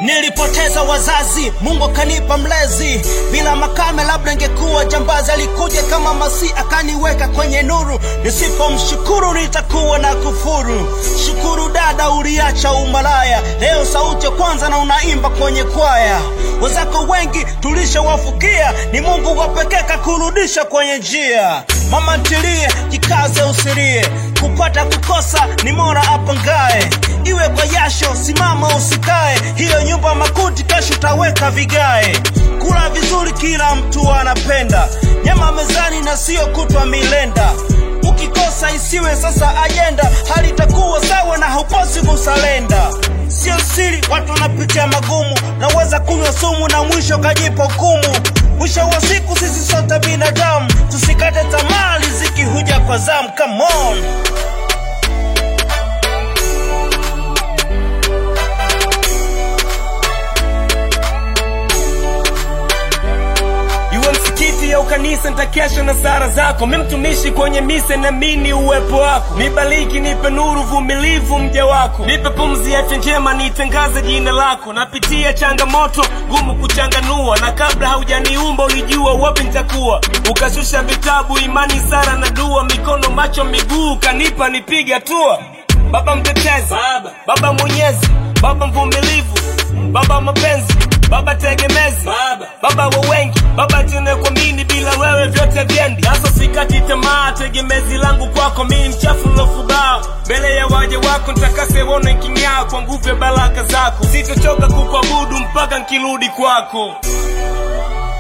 Nilipoteza wazazi, Mungu akanipa mlezi. Bila makame, labda ingekuwa jambazi. Alikuja kama Masi akaniweka kwenye nuru. Nisipomshukuru nitakuwa na kufuru. Shukuru dada, uliacha umalaya. Leo sauti ya kwanza na unaimba kwenye kwaya. Wenzako wengi tulishawafukia, ni Mungu wa pekee kakurudisha kwenye njia. Mama ntilie, jikaze usilie, kupata kukosa ni mora apangae. Iwe kwa yasho, simama usikae, hiyo nyumba makuti, kesho utaweka vigae. Kula vizuri, kila mtu anapenda nyama mezani na sio kutwa milenda. Ukikosa isiwe sasa ajenda, hali itakuwa sawa na hauposi kusalenda. Sio siri, watu wanapitia magumu, naweza kunywa sumu na mwisho kajipa hukumu. Mwisho wa siku sisi sote binadamu, tusikate tamaa, riziki huja kwa zamu. Come on. iwe msikiti au kanisa ntakesha na sara zako mi mtumishi kwenye mise namini uwepo wako nibaliki nipe nuru vumilivu mja wako nipe pumzi afya njema nitangaze jina lako napitia changamoto ngumu kuchanganua na kabla haujaniumba ulijua wapi nitakuwa ukashusha vitabu imani sara na dua mikono macho miguu kanipa nipiga hatua baba mtetezi baba, baba mwenyezi baba mvumilivu baba mapenzi baba tegemezi baba, baba wa wengi baba tene kuamini bila wewe vyote vyendi sasa sikati tamaa tegemezi langu kwako mii mchafu lofubaa mbele ya waja wako ntakase wone kinyaa kwa nguvu ya baraka zako sitochoka kukuabudu mpaka nkirudi kwako